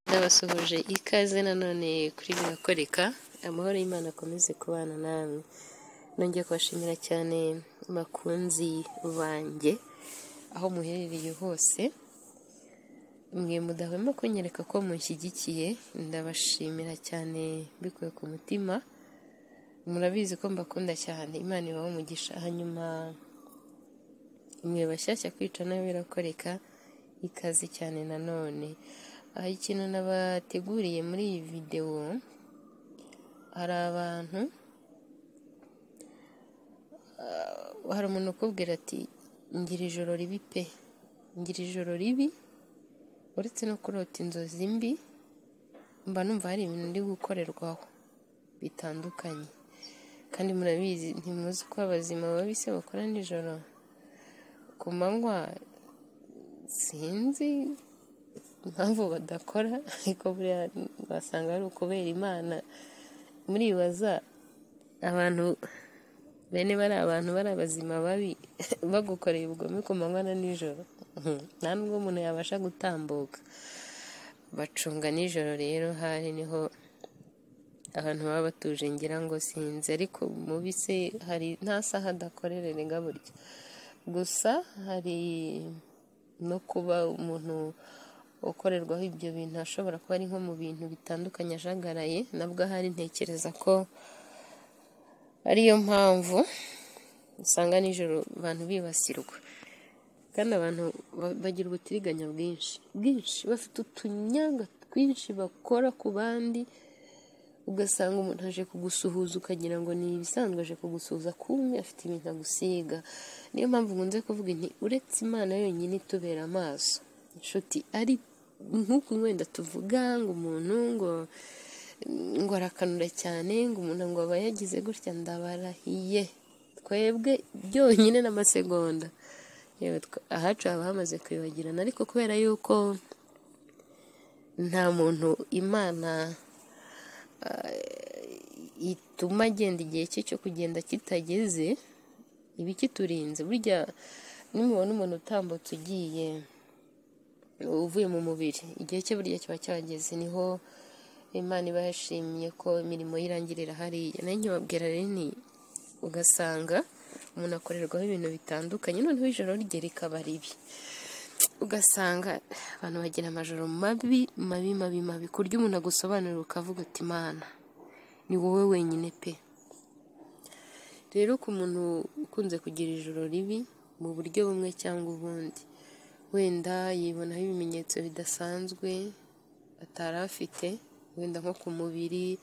ndabasuhuje ikaze nanone kuri birakoreka amahoro y'Imana akomeze kubana namwe nongeye kubashimira cyane makunzi banjye aho muherereye hose mwe mudahwema kunyereka ko munshyigikiye ndabashimira cyane mbikuye ku mutima murabizi ko mbakunda cyane imana ibaho umugisha hanyuma imwe bashyashya kwica nayo birakoreka ikaze cyane nanone aha ikintu nabateguriye muri iyi videwo hari abantu hari umuntu ukubwira ati ngira ijoro ribi pe ngira ijoro ribi uretse no kurota inzozi mbi mba numva hari ibintu ndi gukorerwaho bitandukanye kandi murabizi ntimuzi ko abazima babise bakora nijoro ku manywa sinzi impamvu badakora ariko buriya wasanga ari ukubera imana muribaza abantu bene bari abantu bari abazima babi bagukoreye ubugome ku manywa na nijoro nta nubwo umuntu yabasha gutambuka bacunga nijoro rero hari niho abantu baba batuje ngira ngo sinzi ariko mubise hari nta saha adakorera rega burya gusa hari no kuba umuntu ukorerwaho ibyo bintu ashobora kuba ari nko mu bintu bitandukanye ajagaraye nabwo ahari ntekereza ko ariyo mpamvu usanga nijoro abantu bibasirwa kandi abantu bagira ubutiriganya bwinshi bwinshi bafite utunyanga twinshi bakora ku bandi ugasanga umuntu aje kugusuhuza ukagira ngo ni ibisanzwe aje kugusuhuza kumwe afite ibintu agusiga niyo mpamvu nkunze kuvuga nti uretse imana yonyine itubera amaso inshuti ari nk'uku wenda tuvuga ngo umuntu ngo ngo arakanura cyane ngo umuntu ngo aba yagize gutya ndabarahiye twebwe byonyine n'amasegonda ahacu haba hamaze kwibagirana ariko kubera yuko nta muntu imana ituma agenda igihe cye cyo kugenda kitageze iba ikiturinze burya nimubona umuntu utambutse ugiye uvuye mu mubiri igihe cye burya kiba cyageze niho imana iba yashimiye ko imirimo y'irangirira hariya nayo nyababwira rinini ugasanga umuntu akorerwaho ibintu bitandukanye noneho ijoro rye rikaba ribi ugasanga abantu bagira amajoro mabi mabi mabi mabi ku buryo umuntu agusobanurira ukavuga ati imana ni wowe wenyine pe rero ku muntu ukunze kugira ijoro ribi mu buryo bumwe cyangwa ubundi wenda yibonaho ibimenyetso bidasanzwe atari afite wenda nko ku mubiri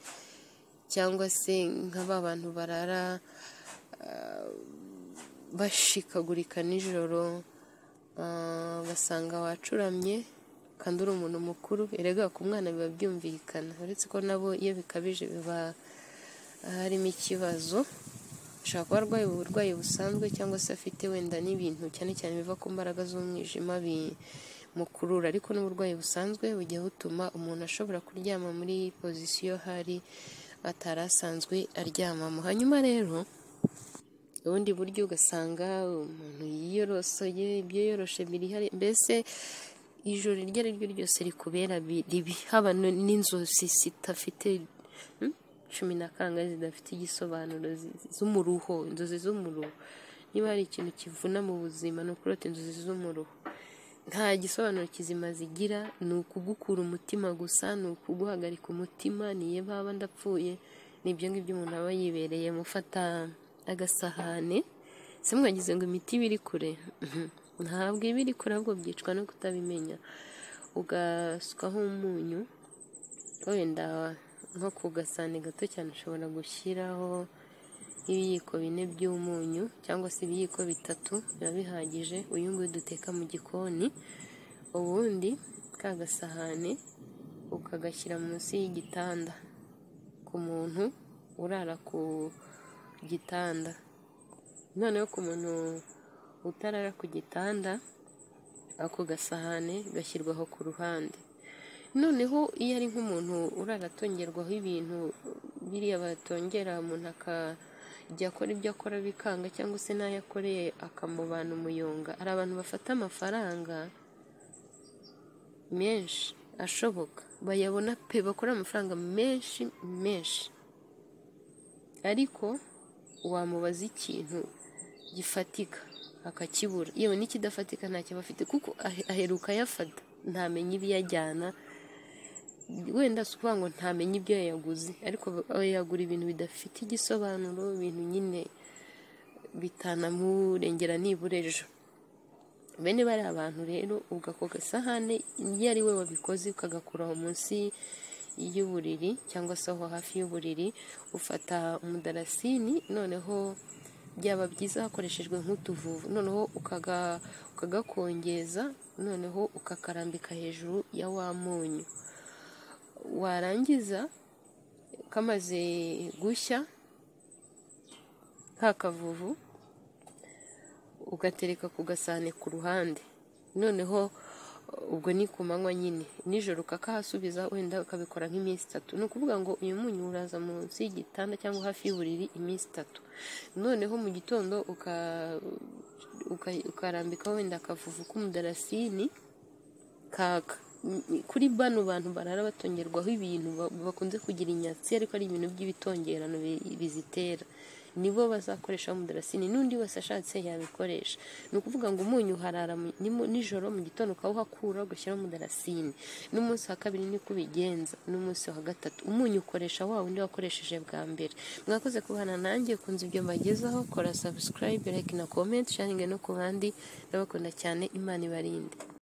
cyangwa se nk'aba bantu barara bashikagurika nijoro basanga wacuramye kandi uri umuntu mukuru erega ku mwana biba byumvikana uretse ko nabo iyo bikabije biba harimo ikibazo ashobora kuba arwaye uburwayi busanzwe cyangwa se afite wenda n'ibintu cyane cyane biva ku mbaraga z'umwijima bimukurura ariko n'uburwayi busanzwe bujya butuma umuntu ashobora kuryama muri pozisiyo hari atari asanzwe aryamamo hanyuma rero ubundi buryo ugasanga umuntu yiyorosoye ibyo yoroshe biri hari mbese ijoro iryo ari ryo ryose rikubera ribi haba n'inzozi zidafite cumi na kangahe zidafite igisobanuro z'umuruho inzozi z'umuruho niba hari ikintu kivuna mu buzima ni ukurota inzozi z'umuruho nta gisobanuro kizima zigira ni ukugukura umutima gusa ni ukuguhagarika umutima niyo baba ndapfuye ni ibyo ngibyo umuntu aba yibereye mufata agasahane se mwagize ngo imiti iba iri kure ntabwo iba iri kure ahubwo byicwa no kutabimenya ugaswaho umunyu wenda nko ku gasahane gato cyane ushobora gushyiraho ibiyiko bine by'umunyu cyangwa se ibiyiko bitatu biba bihagije uyu nguyu duteka mu gikoni ubundi ka gasahane ukagashyira munsi y'igitanda ku muntu urara ku gitanda noneho ku muntu utarara ku gitanda ako gasahane gashyirwaho ku ruhande noneho iyo ari nk'umuntu uraratongerwaho ibintu biriya batongera umuntu akajya akora ibyo akora bikanga cyangwa se n'ayo akoreye akamubana umuyonga hari abantu bafata amafaranga menshi ashoboka bayabona pe bakora amafaranga menshi menshi ariko wamubaza ikintu gifatika akakibura yewe n'ikidafatika ntacyo aba afite kuko ahe- aheruka ayafata ntamenye ibiyajyana wenda si ukuvuga ngo ntamenye ibyo yayaguze ariko aba yagura ibintu bidafite igisobanuro ibintu nyine bitanamurengera nibura ejo bene bariya abantu rero ugako gasahane iyo ari we wabikoze ukagakura aho munsi y'uburiri cyangwa se aho hafi y'uburiri ufata umudarasini noneho byaba byiza hakoreshejwe nk'utuvuvu noneho ukaga- ukagakongeza noneho ukakarambika hejuru ya wa munyu warangiza kamaze gushya ka kavuvu ugatereka ku gasahane ku ruhande noneho ubwo ni ku manywa nyine nijoro ukakahasubiza wenda ukabikora nk'iminsi itatu ni ukuvuga ngo uyu munyu uraza munsi y'igitanda cyangwa hafi y'uburiri iminsi itatu noneho mu gitondo uka- uka- ukarambika wenda akavuvu k'umudarasini kaka M- kuri bano bantu barara batongerwaho ibintu ba- bakunze kugira inyatsi ariko ari ibintu by'ibitongerano bi- bizitera nibo bazakoresha umudarasini n'undi wese ashatse yabikoresha ni ukuvuga ngo umunyu uharara mu- ni mu- nijoro mu gitondo ukawuhakura ugashyiraho umudarasini n'umunsi wa kabiri niko ubigenza n'umunsi wa gatatu umunyu ukoresha wa wundi wakoresheje bwa mbere mwakoze kubana nanjye ukunze ibyo mbagezaho kora subscribe like na comment sharinge no ku bandi ndabakunda cyane imana ibarinde